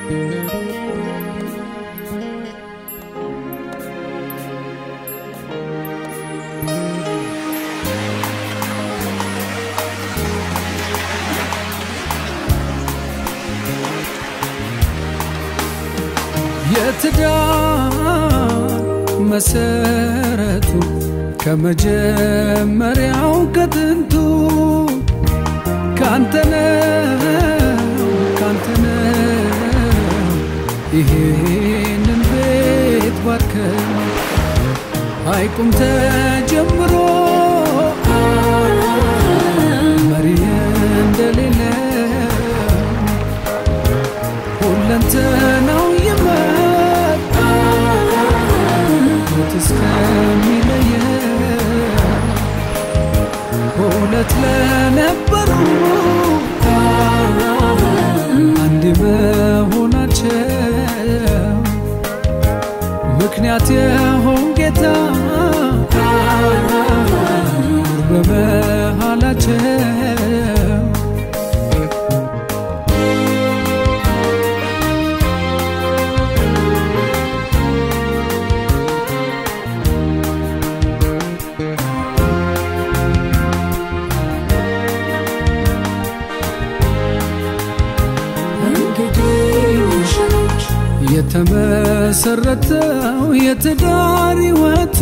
የትዳር መሰረቱ ከመጀመሪያው ከጥንቱ ካንተነው ካንተነው ይሄንን ቤት ባርከን ሐይቁም ተጀምሮ መሪ እንደሌለው ሁለንተናው ይመጣ ሞት እስከሚለየ ሁለት ለነበሩ አንድ መሆናቸው ምክንያት የሆን ጌታ ኑር በመሃላቸው የተመሰረተው የትዳር ሕይወቱ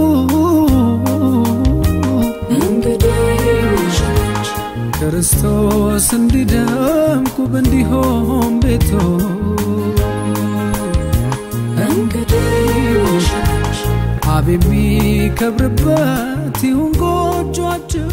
ክርስቶስ እንዲደምቅ ውብ እንዲሆን ቤቶ አብ የሚከብርበት ይሁን ጎጆአችሁ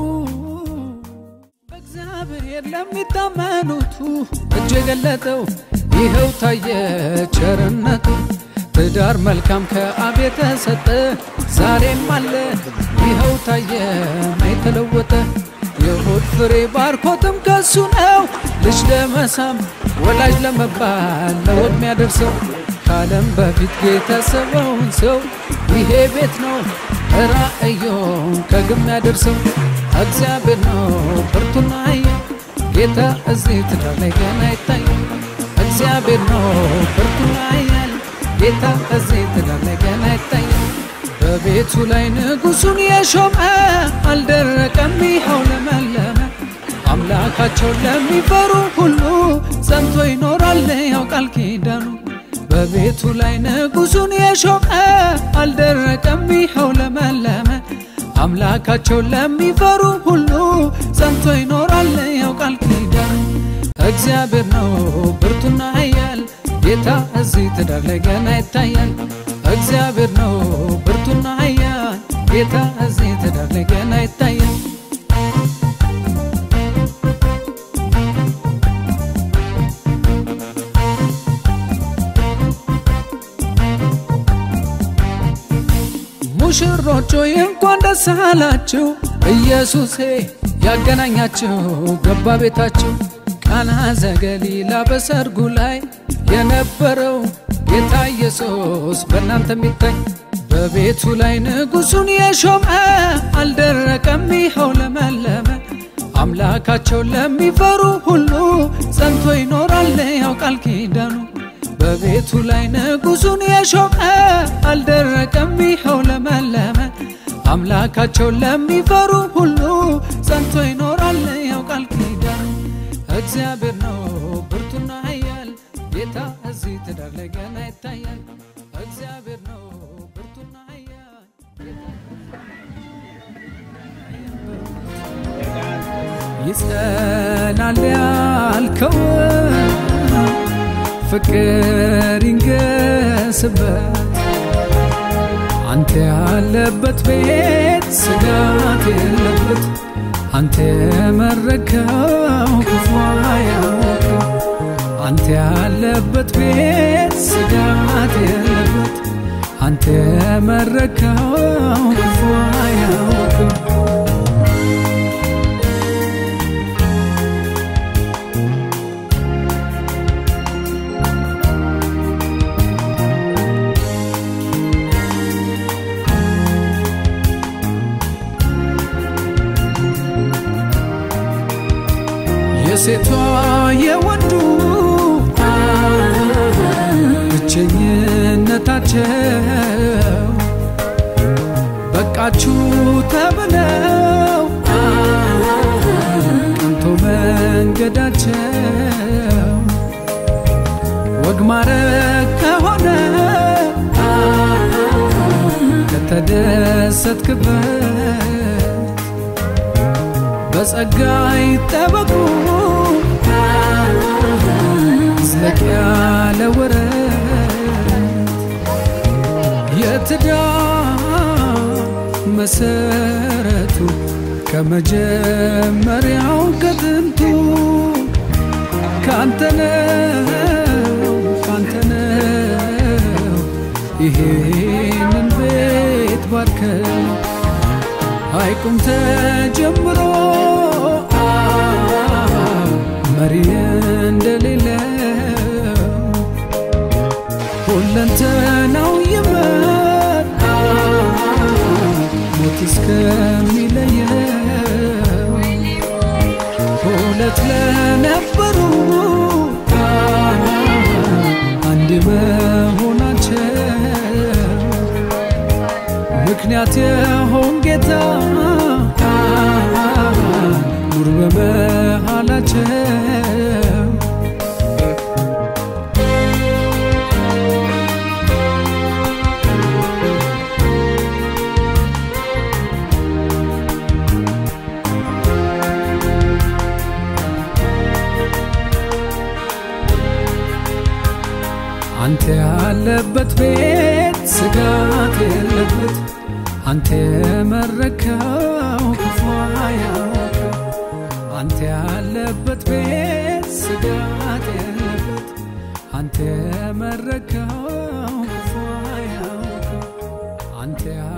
በእግዚአብሔር ለሚታመኑቱ እጅ የገለጠው ይኸው ታየ ቸርነቱ ትዳር መልካም ከአብ የተሰጠ ዛሬም አለ ይኸው ታየ ማይተለወጠ የሆድ ፍሬ ባርኮትም ከሱ ነው ልጅ ለመሳም ወላጅ ለመባል ለወድ ሚያደርሰው ከዓለም በፊት ጌታ ያሰበውን ሰው ይሄ ቤት ነው ራእዮን ከግብ ያደርሰው እግዚአብሔር ነው ብርቱና ኃያል ጌታ እዚህ ትዳር ላይ ገና ይታያል እግዚአብሔር ነው ብርቱና ኃያል ጌታ እዚህ ትዳር ላይ ገና ይታያል በቤቱ ላይ ንጉሱን የሾመ አልደረቀም ይኸው ለመለመ አምላካቸውን ለሚፈሩ ሁሉ ጸንቶ ይኖራል ያው ቃል ኪዳኑ በቤቱ ላይ ንጉሱን የሾመ አልደረቀም ይኸው ለመለመ አምላካቸውን ለሚፈሩ ሁሉ ጸንቶ ይኖራል ያው ቃል ኪዳኑ እግዚአብሔር ነው ብርቱና ኃያል ጌታ እዚህ ትዳር ላይ ገና ይታያል እግዚአብሔር ነው ብርቱና ኃያል ጌታ እዚህ ትዳር ላይ ገና ይታያል ሙሽሮች ሆይ እንኳን ደስ አላችሁ ኢየሱሴ ያገናኛችሁ ገባ ቤታችሁ ቃና ዘገሊላ በሰርጉ ላይ የነበረው ጌታ ኢየሱስ በእናንተ የሚታይ በቤቱ ላይ ንጉሱን የሾመ አልደረቀም ይኸው ለመለመ አምላካቸው ለሚፈሩ ሁሉ ጸንቶ ይኖራል ያው ቃል ኪዳኑ በቤቱ ላይ ንጉሱን የሾመ አልደረቀም ይኸው ለመለመ አምላካቸው ለሚፈሩ ሁሉ ጸንቶ ይኖራል ያው ቃል ኪዳኑ እግዚአብሔር ነው ብርቱና ኃያል ጌታ እዚህ ትዳር ላይ ገና ይታያል እግዚአብሔር ነው ብርቱና ኃያል ይጸናል ያልከው ፍቅር ይንገስበት አንተ ያለበት ቤት ስጋት የለበት አንተ የመረከው ክፉ አያውቅም አንተ ያለበት ቤት ስጋት የለበት አንተ የመረከው ክፉ አያውቅም የሴቷ የወንዱ ብቸኝነታቸው በቃችሁ ተብለው ቀንቶ መንገዳቸው ወግ ማረግ ከሆነ ከተደሰትክበት በጸጋ ይጠበቁ ዝለቅ ያለ ወረት የትዳር መሰረቱ ከመጀመሪያው ከጥንቱ ካንተነው ካንተነው ይሄንን ቤት ባርከው ሐይቁም ተጀምሮ መሪ እንደሌለው ሁለንተናው ይመር ሞት እስከሚለየው ሁለት ለነበሩ አንድ መሆናቸው ምክንያት የሆን ጌታ ኑር በመሃላቸው አንተ ያለበት ቤት ስጋት የለበት አንተ የመረከው ክፉ አያውቅም። አንተ ያለበት ቤት ስጋት የለበት አንተ የመረከው ክፉ አያውቅም። አንተ